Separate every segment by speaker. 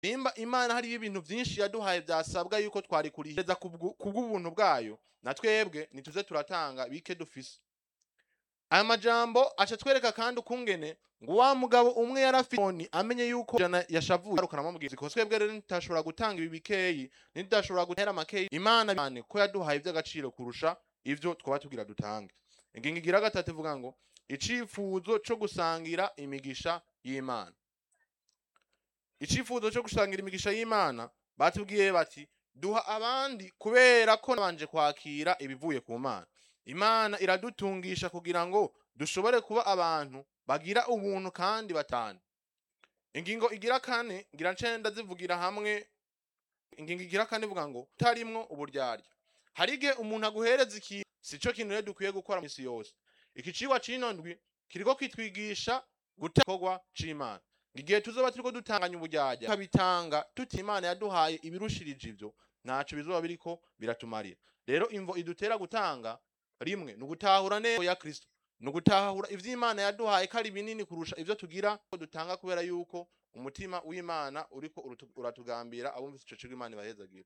Speaker 1: nimba imana hariyo ibintu byinshi yaduhaye byasabwa yuko twari kuriheza kubw'ubuntu bwayo na twebwe nituze turatanga bike dufise aya majambo aca twereka kandi ukungene ngo wa mugabo umwe yarafite amenye yuko jana yashavuye arukana amubwira ko twebwe rero ntitashobora gutanga ibi bikeyi ntitashobora gutera makeyi imana cyane ko yaduhaye iby'agaciro kurusha ivyo twaba tugira dutange ingingo igira gatatu ivuga ngo icifuzo co gusangira imigisha y'imana icifuzo co gusangira imigisha y'imana batubwiye bati duha abandi kubera ko nabanje kwakira ibivuye ku mana imana iradutungisha kugira ngo dushobore kuba abantu bagira ubuntu kandi batanu ingingo igira kane ngira ncenda zivugira hamwe ingingo igira kane ivuga ngo utarimwo uburyarya hari igihe umuntu aguhereza ikintu sico kintu rero dukwiye gukora misi yose iki cigwa c'ino ndwi kiriko kitwigisha gukorwa c'imana igihe tuzoba turiko dutanganya uburyarya tukabitanga tuti imana yaduhaye ibirushirije ivyo ntaco bizoba biriko biratumarira rero imvo idutera gutanga rimwe ni ugutahura neza ya kristo ni ugutahura ivyo imana yaduhaye ko ari binini kurusha ivyo tugira ko dutanga kubera yuko umutima w'imana uriko uratugambira abumvise ico cigwa imana ibahezagira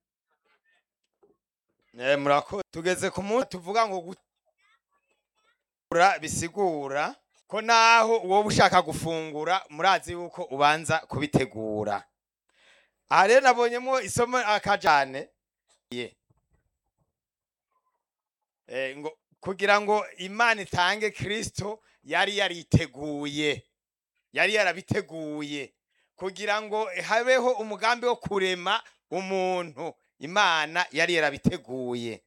Speaker 2: Eh, murakoze tugeze ku munsi tuvuga ngo gufungura bisigura ko naho wowe ushaka gufungura murazi yuko ubanza kubitegura aha rero nabonyemo isomo akajane ye eh, ngo kugira ngo imana itange kristo yari yariteguye yari yarabiteguye kugira ngo habeho umugambi wo kurema umuntu imana yari yarabiteguye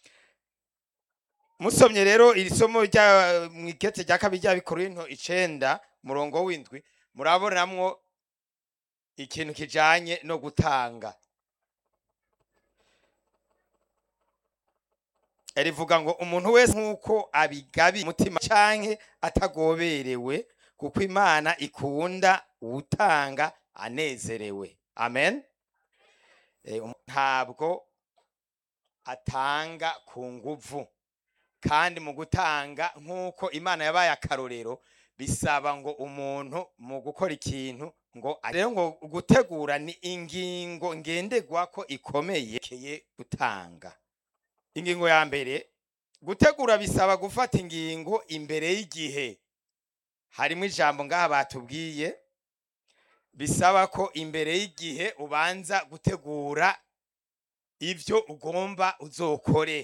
Speaker 2: musomye rero iri somo rya mwikete rya kabiri rya bikorinto icenda murongo w'indwi murabonamwo ikintu kijanye no gutanga rivuga ngo umuntu wese nk'uko abigabi umutima canke atagoberewe kuko imana ikunda uwutanga anezerewe amen ntabwo atanga ku nguvu kandi mu gutanga nk'uko imana yabaye akarorero bisaba ngo umuntu mu gukora ikintu ngo rero ngo gutegura ni ingingo ngenderwa ko ikomeye keye gutanga ingingo ya mbere gutegura bisaba gufata ingingo imbere y'igihe harimo ijambo ngaha batubwiye bisaba ko imbere y'igihe ubanza gutegura ibyo ugomba uzokore